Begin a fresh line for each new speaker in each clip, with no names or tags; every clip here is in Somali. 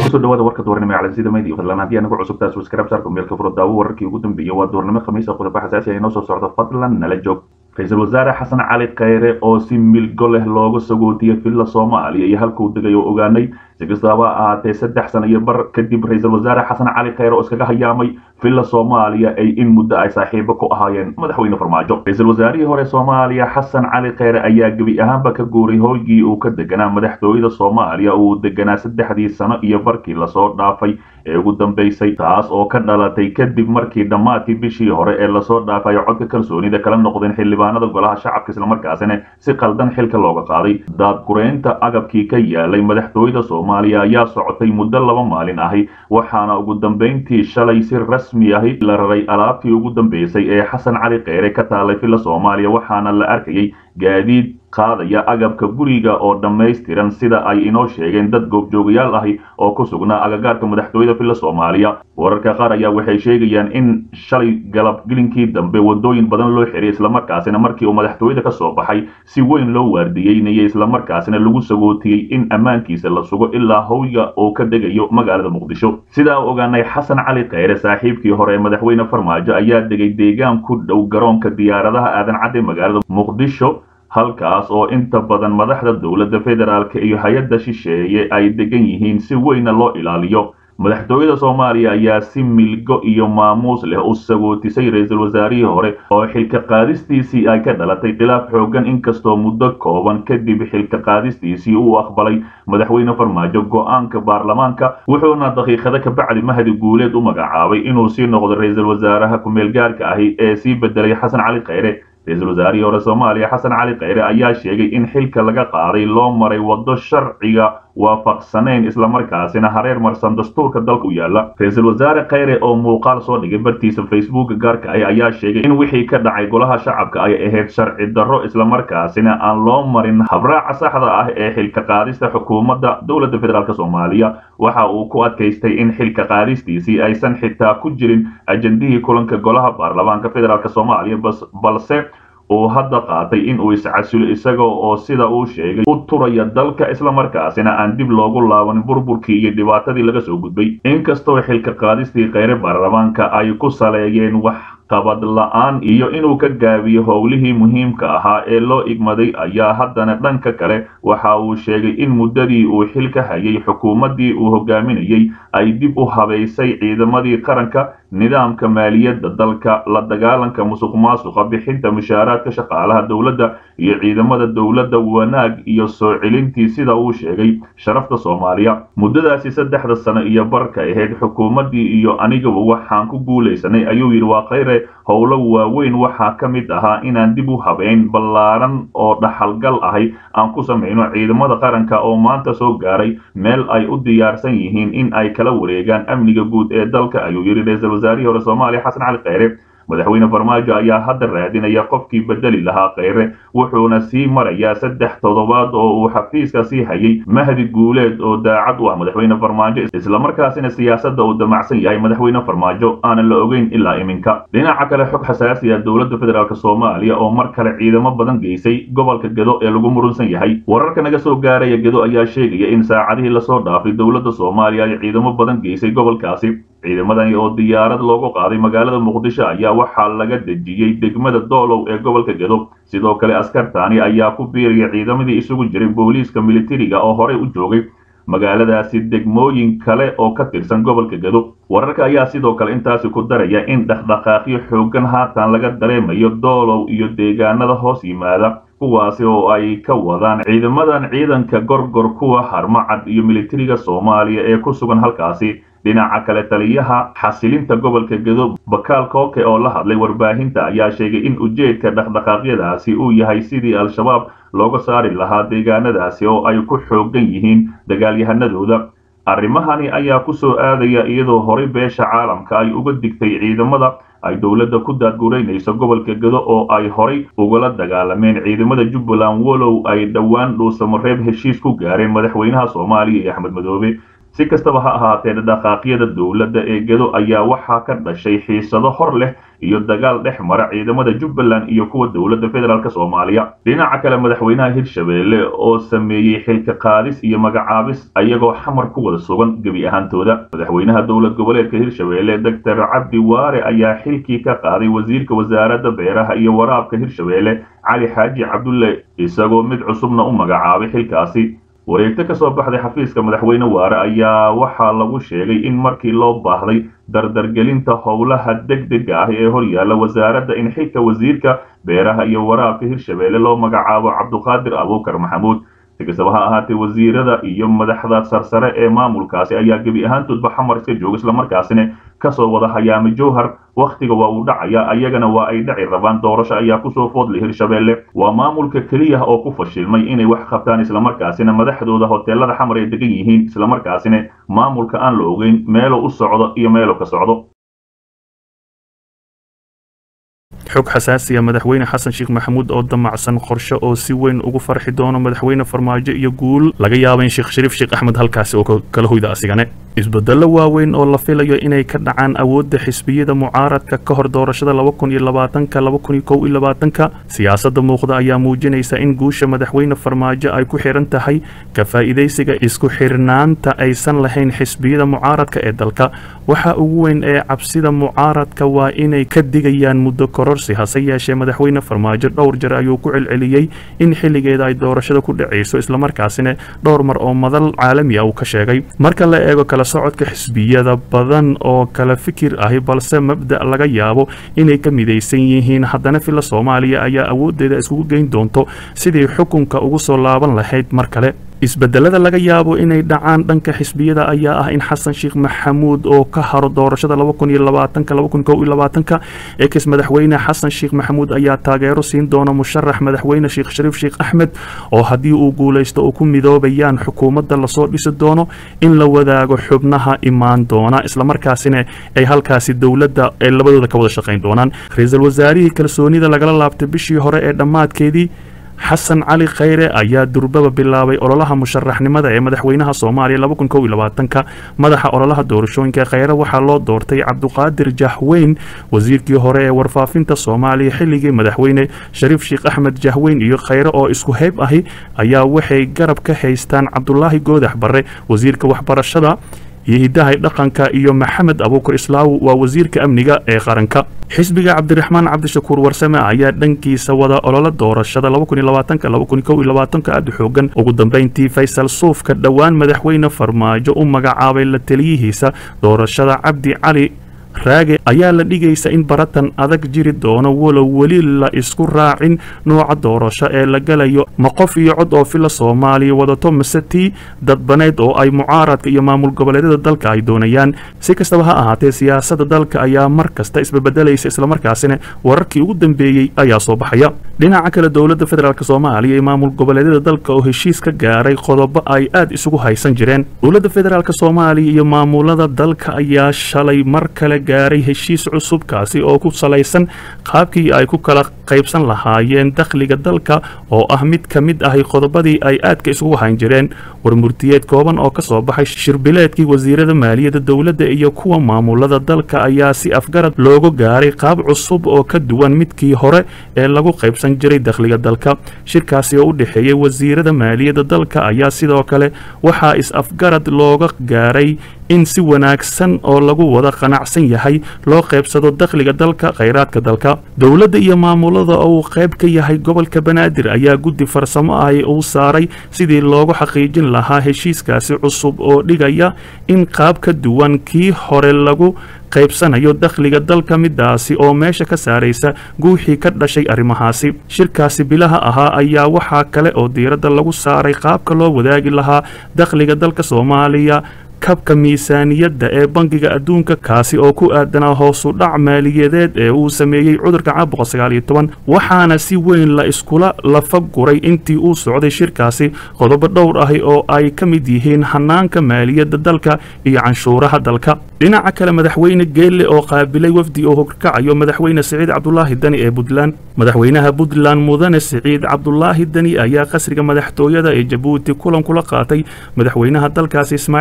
kusoo dhawaada warka doornimo ee calansida media fadlan haddii anagu cusub taas waskarab saarka meelka furo daawo wararkii ugu dambeeyay waa doornimo khamiisa qodobo xasaasi ah inoo soo socda fadlan nala joog ra-iisul wasaare xasan cali khayre oo si milgo leh looga sagootiyey villa soomaaliya iyo halkuu degay oo ogaanay si kastaba ahaatee saddex sano iyo bar kadib ra-iisul wasaare xasan cali khayre oo iskaga hayaamay villa soomaaliya ay in muddo ay saaxiibo ku ahaayeen madaxweyne farmaajo ra-iisul wasaarihii hore soomaaliya xasan cali khayre ayaa gebi ahaanba ka guuray hoygii uu ka deganaa madaxtooyada soomaaliya uu deganaa saddexdii sano iyo barkii lasoo dhaafay ee ugu dambeysay taas oo ka dhalatay kadib markii dhammaadkii bishii hore ee lasoo dhaafay codka kalsoonida kala noqdeen xildhibaanada golaha shacabka islamarkaasina si qaldan xilka looga qaaday daadgureynta agabkii ka yaalay madaxtooyada soomaaliya ayaa socotay muddo laba maalin ahi waxaana ugu dambeyntii shalay si rasmi ahi la raray alaabtii ugu dambeysay ee xasan cali kheyre ka taalay villa soomaaliya waxaana la arkayay gaadiid qaadaya agabka guriga oo dhammaystiran sida ay inoo sheegeen dad goobjoogayaal ahi oo ku sugnaa agagaarka madaxtooyada villa soomaaliya wararka qaar ayaa waxay sheegayaan in shalay galabgelinkii dambe wadooyin badan loo xiray islamarkaasina markii uu madaxtooyada ka soo baxay si weyn loo waardiyeynayay islamarkaasina lagu sagootiyey in ammaankiisa la sugo ilaa howga oo ka degayo magaalada muqdisho sidaa u ogaanay xasan cali kheyre saaxiibkii hore ee madaxweyne farmaajo ayaa degay deegaan ku dhow garoonka diyaaradaha aadan cadde magaalada muqdisho halkaas oo inta badan madaxda dowladda federaalk iyo hay-adda shisheeye ay degan yihiin si weyna loo ilaaliyo madaxtooyada soomaaliya ayaa si milgo iyo maamuus leh u sagootisay ra-iisul wasaarihii hore oo xilka qaadistiisii ay ka dhalatay khilaaf xoogan inkastoo muddo kooban kadib xilka qaadistiisii uu aqbalay madaxweyne farmaajo go-aanka baarlamaanka wuxuuna daqiiqado kabacdi mahdi guuleed u magacaabay inuu sii noqdo ra-iisul wasaaraha ku-meelgaarka ahi ee sii bedelay xasan cali kheyre ra-iisul wasaarihii hore soomaaliya xasan cali kheyre ayaa sheegay in xilka laga qaaday loo maray waddo sharciga waafaqsanayn islamarkaasina hareer marsan dastuurka dalka u yaala ra-iisul wasaare kheyre oo muuqaal soo dhigay bartiisa facebooka gaarka ah ayaa sheegay in wixii ka dhacay golaha shacabka ay ahayd sharci darro islamarkaasina aan loo marin habraaca saxda ah ee xilka qaadista xukuumadda dowladda federaalk soomaaliya waxa uu ku adkaystay in xilka qaadistiisii aysan xitaa ku jirin ajendihii kulanka golaha baarlamaanka federaalk soomaaliya balse uu hadda qaatay in uu iscasulo isaga oo sida uu sheegay u turaya dalka islamarkaasina aan dib loogu laaban burburkii iyo dhibaatadii laga soo gudbay inkastoo xilka qaadistii kheyre baarlamaanka ay ku saleeyeen wax qabad la-aan iyo inuu ka gaabiyo howlihii muhiimka ahaa ee loo igmaday ayaa haddana dhanka kale waxa uu sheegay in muddadii uu xilka hayay xukuumaddii uu hogaaminayay ay dib u habaysay ciidamadii qaranka nidaamka maaliyadda dalka la dagaalanka musuq maasuqa bixinta mushaaraadka shaqaalaha dowladda iyo ciidamada dowladda wanaag iyo soo celintii sida uu sheegay sharafta soomaaliya muddadaasi saddexda sano iyo barka ahayd xukuumaddii iyo anigaba waxaan ku guulaysanay ayuu yidhi waa kheyre howlo waaweyn waxaa ka mid ahaa inaan dib u habeyn ballaaran oo dhaxalgal ahay aan ku samayno ciidamada qaranka oo maanta soo gaaray meel ay u diyaarsan yihiin in ay kala wareegaan amniga guud ee dalka ayuu yidhi ra-iisul wasaarihii hore soomaaliya xasan cali kheyre madaxweyne farmaajo ayaa hadda raadinaya qofkii bedeli lahaa kheyre wuxuuna sii marayaa saddex toddobaad oo uu xafiiska sii hayay mahdi guuleed oo daacad u ah madaxweyne farmaajo islamarkaasina siyaasadda uu damacsan yahay madaxweyne farmaajo aanan la ogeyn ilaa iminka dhinaca kale xog xasaasi ah dowladda federaalk soomaaliya oo mar kale ciidamo badan geysay gobolka gedo ee lagu murunsan yahay wararka naga soo gaaraya gedo ayaa sheegaya in saacadihii lasoo dhaafay dowladda soomaaliya ay ciidamo badan geysay gobolkaasi ciidamadani oo diyaarad loogu qaaday magaalada muqdisho ayaa waxaa laga dejiyey degmada doolow ee gobolka gedo sidoo kale askartaani ayaa ku biiraya ciidamadii isugu jiray booliiska militariga oo horey u joogay magaaladaasi degmooyin kale oo ka tirsan gobolka gedo wararka ayaa sidoo kale intaasi ku daraya in dhaqdhaqaaqyo xoogan haatan laga dareemayo doolow iyo deegaanada hoos yimaada kuwaasi oo ay ka wadaan ciidamadan ciidanka gorgor kuwa harmacad iyo militariga soomaaliya ee ku sugan halkaasi dhinaca kale taliyaha xasilinta gobolka gedo bakaal kooke oo la hadlay warbaahinta ayaa sheegay in ujeedka dhaqdhaqaaqyadaasi uu yahay sidii al-shabaab looga saari lahaa deegaanadaasi oo ay ku xoogan yihiin dagaalyahanadooda arrimahani ayaa ku soo aadaya iyadoo horay beesha caalamka ay uga digtay ciidamada ay dowladda ku daadgureynayso gobolka gedo oo ay horay ugala dagaalameen ciidamada jubbaland walow ay dhowaan dhuusamareeb heshiis ku gaareen madaxweynaha soomaaliya iyo axmed madoobe si kastaba ha ahaatee dhaqaaqyada dowladda ee gedo ayaa waxaa ka dhashay xiisado hor leh iyo dagaal dhex mara ciidamada jubbaland iyo kuwa dowladda federaalk soomaaliya dhinaca kale madaxweynaha hirshabeelle oo sameeyey xilka qaadis iyo magacaabis ayagoo xamar ku wada sugan gebi ahaantooda madaxweynaha dowlad goboleedka hirshabeelle doctor cabdi waare ayaa xilkii ka qaaday wasiirka wasaaradda beeraha iyo waraabka hirshabeelle cali xaaji cabdulle isagoo mid cusubna u magacaabay xilkaasi wareegto ka soo baxday xafiiska madaxweyne waare ayaa waxaa lagu sheegay in markii loo baahday dardargelinta howlaha degdega ah ee hor yaalla wasaaradda in xilka wasiirka beeraha iyo waraabka hirshabeelle loo magacaabo cabduqaadir abuukar maxamuud si kastaba ha ahaatee wasiirada iyo madaxda sarsare ee maamulkaasi ayaa gebi ahaantoodba xamar iska jooga islamarkaasina kasoo wada hayaamay jowhar wakhtiga waa uu dhacaya ayagana waa ay dhaci rabaan doorasho ayaa kusoo foodlay hirshabeelle waa maamulka keliya oo ku fashilmay inay wax qabtaan islamarkaasina madaxdooda hoteelada xamar ay degan yihiin islamarkaasina maamulka aan la ogeyn meelo u socdo iyo meelo ka socdo
xog xasaasiya madaxweyne xasan sheekh maxamuud oo damacsan qorshe oo si weyn ugu farxi doono madaxweyne farmaajo iyo guul laga yaaba in sheekh shariif sheekh axmed halkaasi oo kala hoyda asigane isbedello waaweyn oo la filayo inay ka dhacaan awoodda xisbiyada mucaaradka ka hor doorashada laba kun iyo labaatanka laba kun iyo kow iyo labaatanka siyaasadda muuqda ayaa muujinaysa in guusha madaxweyne farmaajo ay ku xiran tahay ka faa'iidaysiga isku xirnaanta aysan lahayn xisbiyada mucaaradka ee dalka waxa ugu weyn ee cabsida mucaaradka waa inay ka digayaan muddo kororsi hase yeeshee madaxweyne farmaajo dhowr jeer ayuu ku celceliyey in xilligeeda ay doorashada ku dhacayso islamarkaasina dhowr mar oo madal caalami ah uu ka sheegay marka la eego kala socodka xisbiyada badan oo kala fikir ahi balse mabda' laga yaabo inay ka midaysan yihiin haddana filla soomaaliya ayaa awooddeeda iskugu geyn doonto sidii xukunka ugu soo laaban lahayd mar kale isbedelada laga yaabo inay dhacaan dhanka xisbiyada ayaa ah in xasan sheekh maxamuud oo ka haro doorashada laba kun iyo labaatanka laba kun kow iyo labaatanka ex madaxweyne xasan sheekh maxamuud ayaa taageero siin doona musharax madaxweyne sheekh shariif sheekh axmed oo haddii uu guulaysto uu ku midoobayaan xukuumadda lasoo dhisi doono in la wadaago xubnaha imaan doona islamarkaasina ay halkaasi dowladda ee labadooda ka wada shaqayn doonaan ra-iisul wasaarihii kalsoonida lagala laabtay bishii hore ee dhammaadkeedii xasan cali khayre ayaa durbaba bilaabay ololaha musharaxnimada ee madaxweynaha soomaaliya laba kun kow iyo labaatanka madaxa ololaha doorashooyinka khayre waxaa loo doortay cabduqaadir jahweyn wasiirkii hore ee warfaafinta soomaaliya xilligii madaxweyne shariif sheekh axmed jahweyn iyo khayre oo isku heyb ahi ayaa waxay garab ka haystaan cabdulaahi goodax barre wasiirka waxbarashada iyo hidahay dhaqanka iyo maxamed abuukar islaaw waa wasiirka amniga ee qaranka xisbiga cabdiraxmaan cabdishakuur warsame ayaa dhankiisa wada ololo doorashada aad u xoogan ugu dambayntii faysal suufka dhowaan madaxweyne farmaajo u magacaabay la taliyihiisa doorashada cabdi cali raage ayaa la dhigaysa in baratan adag jiri doono walow weli la isku raacin nooca doorasho ee la galayo ma qof iyo cod oo fila soomaaliya wadato mise tii dadbaneyd oo ay mucaaradka iyo maamul goboleedyada dalka ay doonayaan si kastaba ha ahaatee siyaasadda dalka ayaa mar kasta isbebedelaysa islamarkaasina wararkii ugu dambeeyey ayaa soo baxaya dhinaca kale dowladda federaalk soomaaliya iyo maamul goboleedyada dalka oo heshiis ka gaaray qodobo ay aad isugu haysan jireen dowladda federaalk soomaaliya iyo maamulada dalka ayaa shalay mar kale gaaray heshiis cusub kaasi oo ku salaysan qaabkii ay ku kala qaybsan lahaayeen dakhliga dalka oo ah mid ka mid ahi qodobadii ay aadka isugu hayn jireen warmurtiyeed kooban oo ka soo baxay shirbileedkii wasiirada maaliyadda dowladda iyo kuwa maamulada dalka ayaa si afgarad loogu gaaray qaab cusub oo ka duwan midkii hore ee lagu qaybsan jiray dakhliga dalka shirkaasi oo u dhexeeyey wasiirada maaliyadda dalka ayaa sidoo kale waxaa is-afgarad looga gaaray in si wanaagsan oo lagu wada qanacsan yahay loo qaybsado dakhliga dalka khayraadka dalka dowladda iyo maamulada oo uu qayb ka yahay gobolka banaadir ayaa guddi farsamo ahi uu saaray sidii loogu xaqiijin lahaa heshiiskaasi cusub oo dhigaya in qaab ka duwan kii hore lagu qaybsanayo dakhliga dalka midaasi oo meesha ka saaraysa guuxii ka dhashay arrimahaasi shirkaasi bilaha ahaa ayaa waxaa kale oo diiradda lagu saaray qaabka loo wadaagi lahaa dakhliga dalka soomaaliya kabka miisaaniyadda ee bangiga adduunka kaasi oo ku aadanaa hoosu dhac maaliyadeed ee uu sameeyey cudurka caabuqa sagaal iyo toban waxaana si weyn la iskula lafa guray intii uu socday shirkaasi qodobo dhowr ahi oo ay ka mid yihiin hanaanka maaliyadda dalka iyo canshuuraha dalka dhinaca kale madaxweyne geelle oo qaabilay wafdi oo horkacayo madaxweyne siciid cabdulaahi dani ee puntland madaxweynaha puntland mudane siciid cabdulaahi dani ayaa qasriga madaxtooyada ee jabuuti kulan kula qaatay madaxweynaha dalkaasi ismaaciil cumar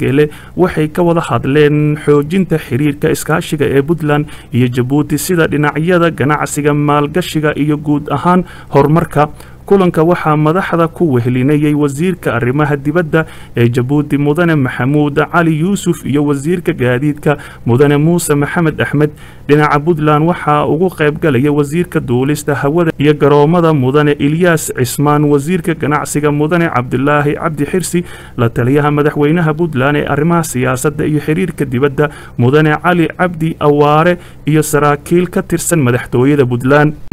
geele waxay ka wada hadleen xoojinta xiriirka iskaashiga ee puntland iyo jabuuti sida dhinacyada ganacsiga maalgashiga iyo guud ahaan horumarka kulanka waxaa madaxda ku wehelinayay wasiirka arrimaha dibadda ee jabuuti mudane maxamuud cali yuusuf iyo wasiirka gaadiidka mudane muuse maxamed axmed dhinaca puntland waxaa ugu qaybgalaya wasiirka duulista hawada iyo garoomada mudane ilyaas cismaan wasiirka ganacsiga mudane cabdilaahi cabdi xirsi la taliyaha madaxweynaha puntland ee arrimaha siyaasadda iyo xiriirka dibadda mudane cali cabdi awaare iyo saraakiil ka tirsan madaxtooyada puntland